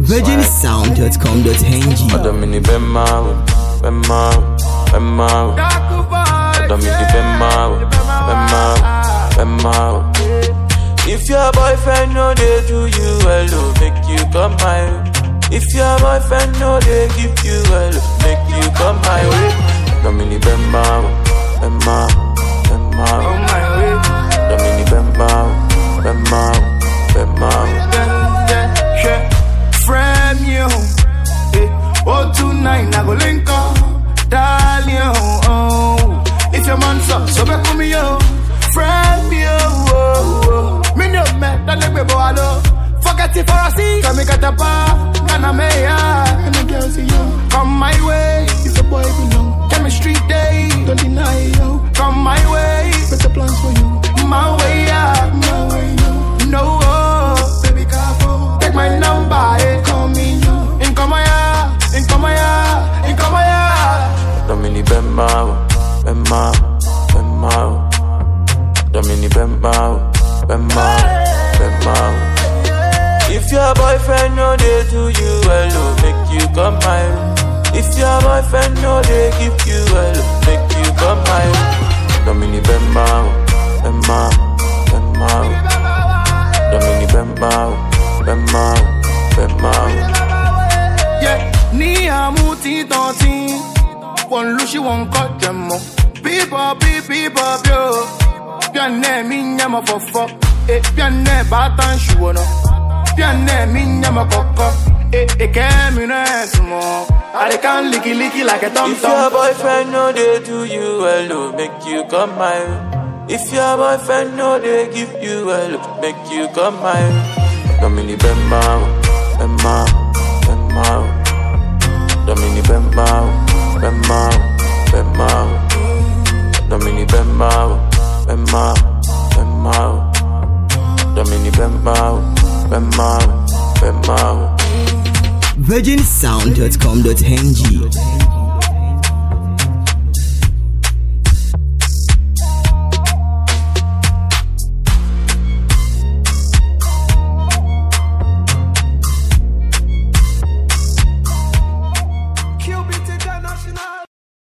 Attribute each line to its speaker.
Speaker 1: virginsound.com.ng
Speaker 2: Adamini Bemau, Bemau, Bemau. Adamini Bemau, Bemau, Bemau. If your boyfriend no dey do you well, oh, make you come my way. If your boyfriend no dey give you well, oh, make you come my way. Adamini Bemau, Bemau, Bemau. Adamini Bemau, Bemau, Bemau.
Speaker 3: Friend you, eh, oh tonight I go link up, darling. Oh, if your man's up, so back with me yo. Friend you, oh, oh. me no man, that let me go hello. Forget it for a see, come get a bar, and I'm here, and the girls see you. Come my way, if the boy belong. Chemistry day, don't deny you. Come my way, better plans for you. My way, yeah, my way, yo. No, oh, baby, careful. Take my number, eh. Call me, yo. In come here, in come here, in come here.
Speaker 2: Domini Bemau, Bemau, Bemau. Domini Bemau, Bemau, Bemau. If your boyfriend no dey do you well, oh, make you come my way. If your boyfriend no dey give you well, oh, make you come my way. Domini Bemau, Bemau, Bemau. Domini Bemau, Bemau, Bemau.
Speaker 3: Yeah, ni amuti tonti. One lushi one cut them up. People, people, people, yo. Pianne mi nyama fofo. Eh, pianne batan shuono. Pianne mi nyama koko. Eh, eh, kemi no esmo. I can licky licky like a tom
Speaker 2: If your
Speaker 3: tom.
Speaker 2: boyfriend no dey do you well, oh, make you come my way. If your boyfriend no dey give you well, oh, make you come my way. Domini Bembao, Bembao, Bembao. Domini Bembao, Bembao, Bembao. Domini Bembao, Bembao, Bembao. Domini Bembao, Bembao, Bembao.
Speaker 1: virginsound.com.ng